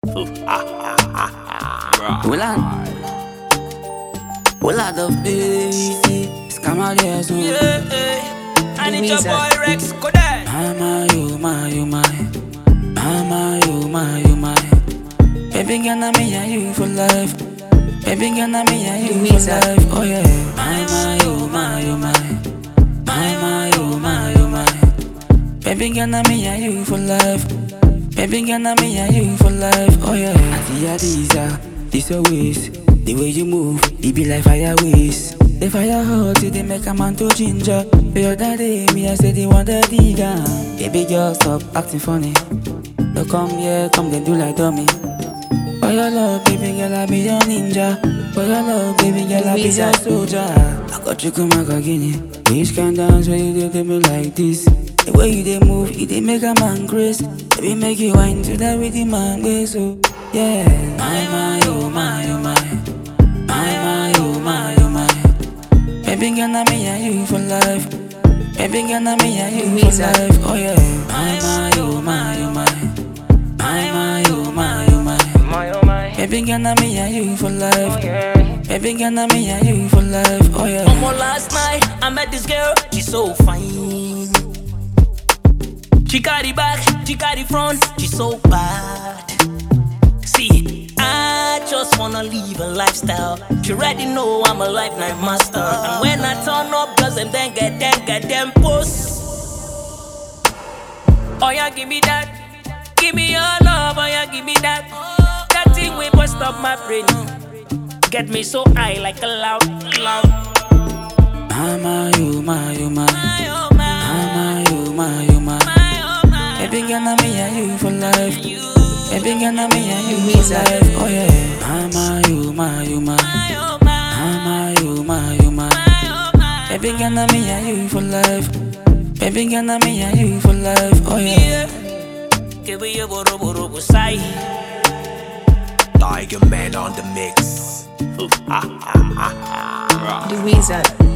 Well, I, well, I love baby. Scammer there, so. Yeah, yeah. And it's your Louisa. boy Rex Kodak. Mama, you, my, you, my. Mama, you, my, you, my. Baby, girl, I'm me and you for life. Baby, girl, I'm me and you for Louisa. life. Oh, yeah. Mama, you, my, you, my. Mama, you, my, you, my. Baby, girl, I'm me and you for life. Baby, girl, I'm me and you for life. Oh, yeah. Auntie Adiza, this your waist. The way you move, it be like fire waste. The fire hot, it dey make a man to ginger. The other day, me I said they want the digger. Baby girl, stop acting funny. Don't come here, come then do like dummy. For your love, baby girl, I be your ninja. For your love, baby girl, I be Louisa. your soldier. I got you come back again. Which can dance when you dey do me like this? The way you dey move, it dey make a man grace. Baby, make you wine to that with the man grace. So yeah, my my oh my oh my, my my oh my oh my. Baby girl, I'm me and you for life. Baby girl, I'm me and you for Louisa. life. Oh yeah, my my oh my oh my, my my oh my oh my. My oh my. Baby girl, I'm me and you for life. Baby girl, I'm me and you for life. Oh yeah. Omo, last night I met this girl, she's so fine. She carry back, she carry front, she's so bad. See, I just wanna live a lifestyle. She already know I'm a lifetime master. And when I turn up, girls them then get them, get them posts. Oh yeah, give me that. Give me your love, oh yeah, give me that. That thing will bust up my brain. Get me so high like a loud, loud. Mama, you my, you my. My, oh my, Mama, you my, you my. my, oh my. Baby girl, I'm me and you for life. You, Baby girl, I'm me and you for Louisa. life. Oh yeah. Mama, you my, you my. my, oh my, Mama, you my, you my. my, oh my. Baby girl, I'm me and you for life. Baby girl, I'm me and you for life. Oh yeah. Yeah. Que we a boro boro busai. Tiger Man on the mix. Louisa.